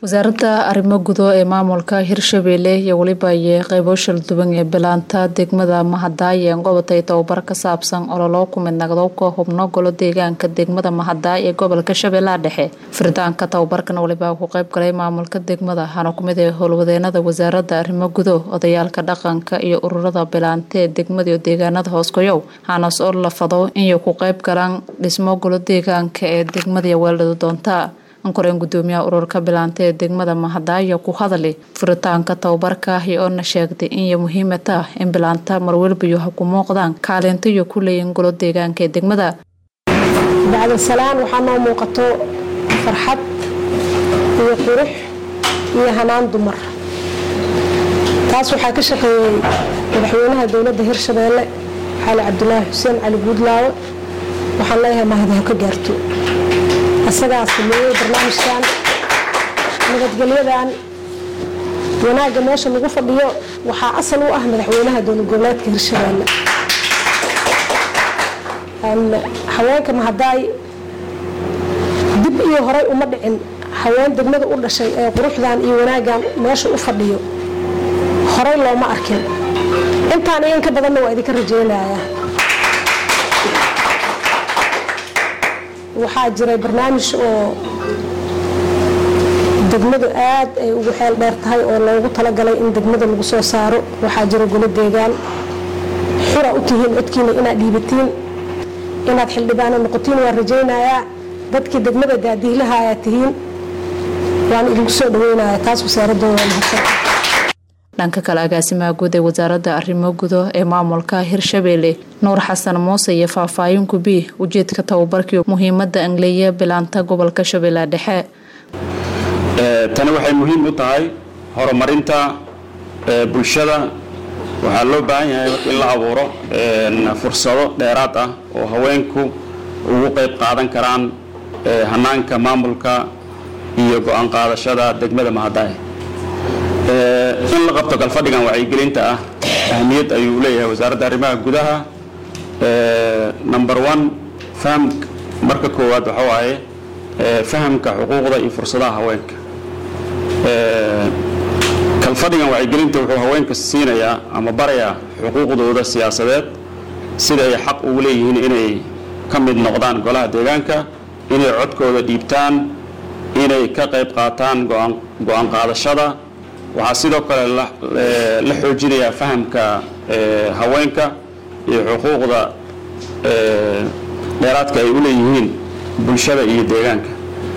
wasaaradda arrimo gudo ee maamulka hirshabeelle iyo weliba iyo qeybo shalduwan ee bilaanta degmada mahadaaye gobatay tababar ka saabsan ololo ku midnaqdowka hubno golo deegaanka degmada mahadaay ee gobolka shabeellaha dhexe firitaanka tababarkan waliba ku qeyb galay maamulka degmada waxaana kumid ee howlwadeenada wasaaradda arrimo gudo odayaalka dhaqanka iyo ururada bilaanta ee degmada iyo deegaanada hooskoyow waxaana soo lafado inay ku qeyb galaan dhismo golo deegaanka ee degmada iyo weeldhada doonta ankoreen gudoomiyaha ururka bilaanta ee degmada mahadaayo ku hadali furitaanka tababarka ahi oona sheegtay inay muhiima tah in bilaanta marwelbayo ha ku muuqdaan kaalinta iyo ku leeyiin golo deegaanka ee degmada bacdasalaan waxaa noo muuqato farxad iyo qurux iyo hanaan dumar taas waxaa ka shaqeeyey madaxweynaha dowladda hirshabeelle cali cabdulaahi xuseen cali guudlaawe waxaan leeyahay mahadi ha ka gaarto asagaa sameeyey barnaamijkan nabadgelyadan wanaagga meesha lagu fadhiyo waxaa asal u ah madaxweynaha dowlad goboleedka hirshabeelle haweenka mahadaay dib iyo horay uma dhicin haween degmada u dhashay ee quruxdan iyo wanaaggan meesha u fadhiyo horay looma arkin intaan iyo in ka badanna waa idinka rajeynayaa waxaa jiray barnaamij oo degmadu aad ay ugu xeel dheer tahay oo loogu talagalay in degmada lagu soo saaro waxaa jira golo deegaan xura u tihiin codkiina inaad dhiibatiin inaad xildhibaano noqotiin waan rajaynayaa dadkii degmada daadiilaha ayaad tihiin waan idinku soo dhaweynayaa taas wasaaradooda waa mahadsan dhanka kale agaasimaha guud ee wasaaradda arrimo gudo ee maamulka hirshabeelle nuur xasan muuse iyo faahfaahin gubi ujeedka tababarkii muhiimada angleya bilaanta gobolka shabeellaha dhexe tani waxay muhiim u tahay horumarinta bulshada waxaa loo baahan yahay in la abuuro fursado dheeraad ah oo haweenku ugu qayb qaadan karaan hanaanka maamulka iyo go-aan qaadashada degmada mahadaay in la qabto galfadhigan wacyigelinta ah ahmiyad ayuu leeyahay wasaaradda arrimaha gudaha number one faham marka koowaad waxa waaye fahamka xuquuqda iyo fursadaha haweenka kalfadhigan wacyigelinta wuxuu haweenka siinayaa ama barayaa xuquuqdooda siyaasadeed sida ay xaq ugu leeyihiin inay ka mid noqdaan golaha deegaanka inay codkooda dhiibtaan inay ka qayb qaataan go-aan qaadashada waxaa sidoo kale la xoojinayaa fahamka haweenka iyo xuquuqda dheeraadka ay u leeyihiin bulshada iyo deegaanka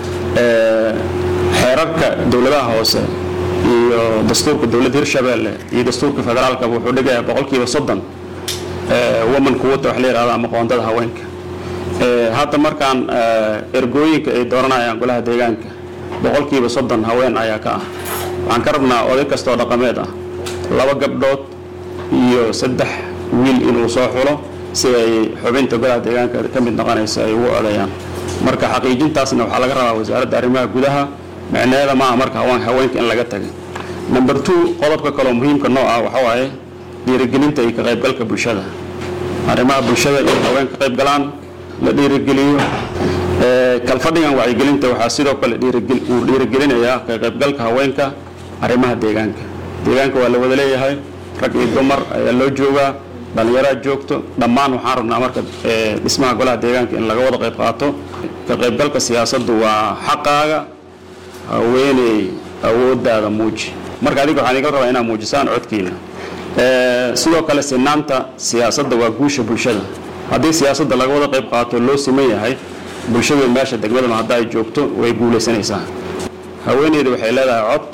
xeerarka dowladaha hoose iyo dastuurka dowladda hirshabeelle iyo dastuurka federaalka wuxuu dhigayaa boqolkiiba soddon woman quwata wax la yihahdo ama qoondada haweenka hadda markaan ergooyinka ay dooranayaan golaha deegaanka boqolkiiba soddon haween ayaa ka ah waxaan ka rabnaa oday kastoo dhaqameed ah laba gabdhood iyo saddex wiil inuu soo xulo si ay xubinta golaha deegaanka ka mid noqonaysa ay ugu odeeyaan marka xaqiijintaasna waxaa laga rabaa wasaaradda arrimaha gudaha micneeda maaha marka haweenka in laga tagay number two qodobka kaloo muhiimka noo ah waxa waaye dhiirigelinta iyo ka qaybgalka bulshada arrimaha bulshada in haween ka qayb galaan la dhiirigeliyo kalfadhigan wacyigelinta waxaa sidoo kale uu dhiirigelinayaa ka qaybgalka haweenka arrimaha deegaanka deegaanka waa la wada leeyahay rag iyo dumar ayaa loo joogaa dhallinyaraad joogto dhammaan waxaan rabnaa marka dhismaha golaha deegaanka in laga wada qayb qaato ka qaybgalka siyaasaddu waa xaqaaga haweeney awoodaada muuji marka adiga waxaan iga rabaa inaad muujisaan codkiina sidoo kale sinaanta siyaasadda waa guusha bulshada haddii siyaasadda laga wada qayb qaato loo siman yahay bulshadu meesha degmadana hadda ay joogto way guulaysanaysaa haweeneyda waxay leedahay cod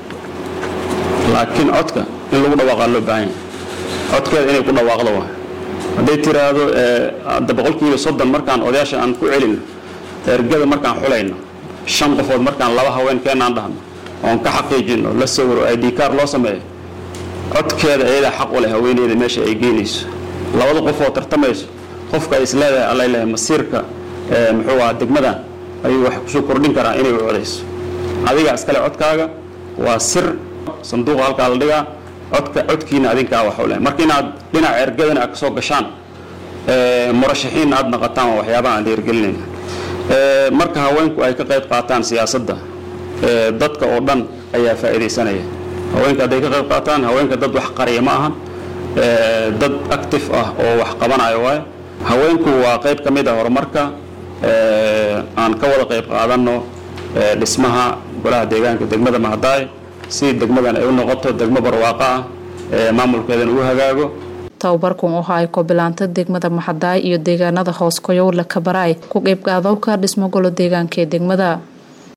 laakiin codka in lagu dhawaaqaa loo baahan yahay codkeeda inay ku dhawaaqdo wa hadday tiraahdo hadda boqolkiiba soddon markaan odayaasha aan ku celino ergada markaan xulayno shan qofood markaan laba haweenkeenaan dhahno oon ka xaqiijino la sawiro id car loo sameeyo codkeeda ayadaa xaq u leh haweeneyda meesha ay geynayso labada qof oo tartamayso qofka ay isleedahay alla leeyahay masiirka muxuu aha degmadan ayuu wax kusoo kordhin karaa inay u codayso adiga iskale codkaaga waa sir sanduuqa halkaa la dhigaa codka codkiina adinkaa wax u leh marka inaad dhinaca ergadana aad kasoo gashaan murashaxiinna aad naqataan waa waxyaabaha aan dhiirigelinayna marka haweenku ay ka qayb qaataan siyaasadda dadka oo dhan ayaa faa'iidaysanaya haweenka hadday ka qayb qaataan haweenka dad wax qariya ma ahan dad active ah oo wax qabanayo waayo haweenku waa qayb ka mid a horumarka aan ka wada qayb qaadanno dhismaha golaha deegaanka degmada mahadaay si degmadan ay u noqoto degmo barwaaqo ah maamulkeedan ugu hagaago tababarkan waxa ay kobilaanta degmada maxadaay iyo deegaanada hoos koyowle kabaraay ku qeybqaadowka dhismo golo deegaanka ee degmada